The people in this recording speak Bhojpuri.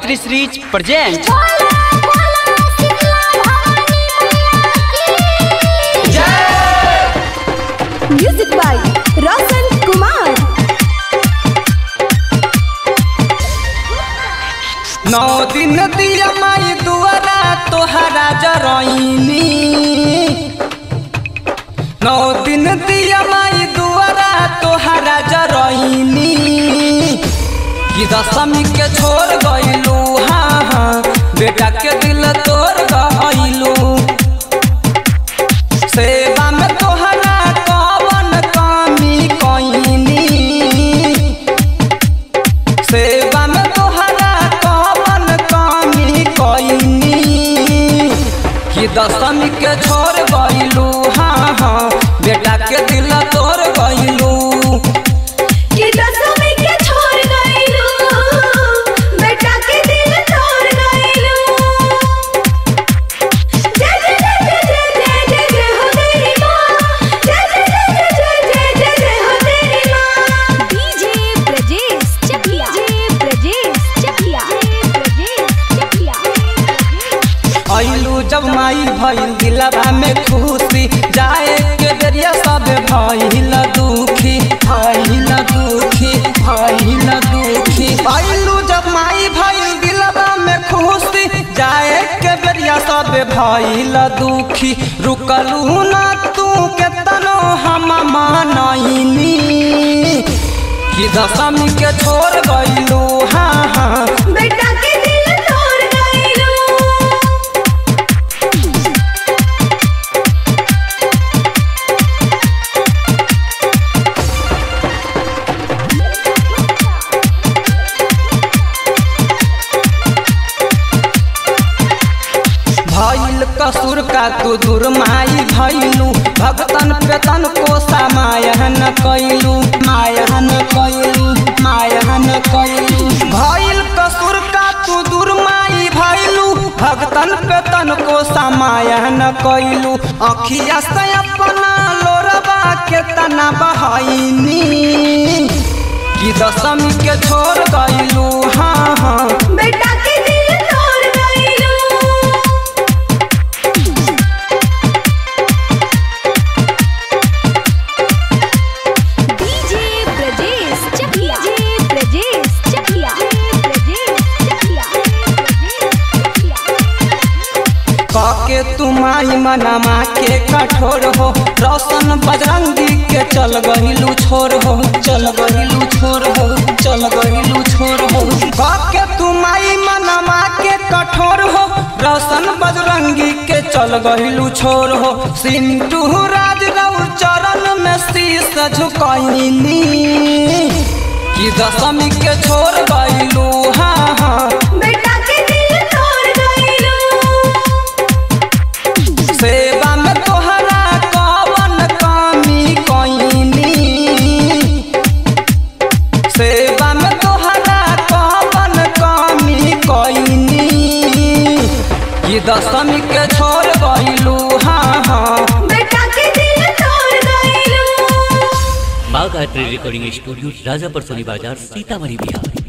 Gayatri series present music by Roshan Kumar नौ दिन दिया माई दुआरा तोहरा जरईनी नौ दिन दिया माई दुआरा तोहरा जरईनी कि दशमी के छोड़ गइलू हाँ हाँ बेटा के दिल तोड़ गइलू सेवा में तोहरा कवन कमी कइनी सेवा में तोहरा कवन कमी कइनी कि दशमी के छोड़ गइलू हाँ हाँ बेटा के दिल तोड़ गइलू कि दसवीं के छोड़ गइलू बेटा के दिल तोड़ गइलू जय जय जय जय जय जय जय हो तेरी माँ जय जय जय जय जय जय जय हो तेरी माँ डीजे ब्रजेश चकिया डीजे ब्रजेश चकिया ब्रजेश चकिया अइलू जब माई भइल दिलवा में खुशी जाए के जरिया सब भइल दुखी भइल दुखी भइल दुखी अइलू जब माई भइल दिलवा में खुशी जाए के बेरिया सब भइल दुखी रुकलू ना तू केतनो हम मानइनी कि दशमी के छोड़ गइलू हाँ हाँ बेटा के दिल तोड़ गइलू भइल कसूर का तू दूर माई भइलू भगतन पेतन को समायन कैलू मायहन कैलू मायहन कैलू भइल कसूर का तू दूर माई भइलू भगतन पेतन को समायन कैलू अखिया से अपना लोरबा के तना बहनी कि दशमी के छोड़ गइलू हाँ हाँ बेटा के दिल तोड़ गइलू डीजे ब्रजेश चकिया डीजे ब्रजेश चकिया ब्रजेश चकिया काके तुमाई मनमा के कठोर हो रोशन बजरंगी के चल गहिलू छोर हो चल गहिलू छोर हो चल गहिलू छोर हो काके तुमाई मनमा के कठोर हो रोशन बजरंगी के चल गहिलू छोर हो सिंटू राज रऊ चरण में शीस झुकैनी कि दशमी के छोड़ गइलू हाँ हाँ बेटा के दिल तोड़ गइलू सेवा में तोहरा कवन कमी कइनी सेवा में तोहरा कवन कमी कइनी कि दशमी के छोड़ गइलू हाँ हाँ बेटा के दिल तोड़ गइलू माँ गायत्री रिकॉर्डिंग स्टूडियो राजापर सोनी बाजार सीतामढ़ी बिहार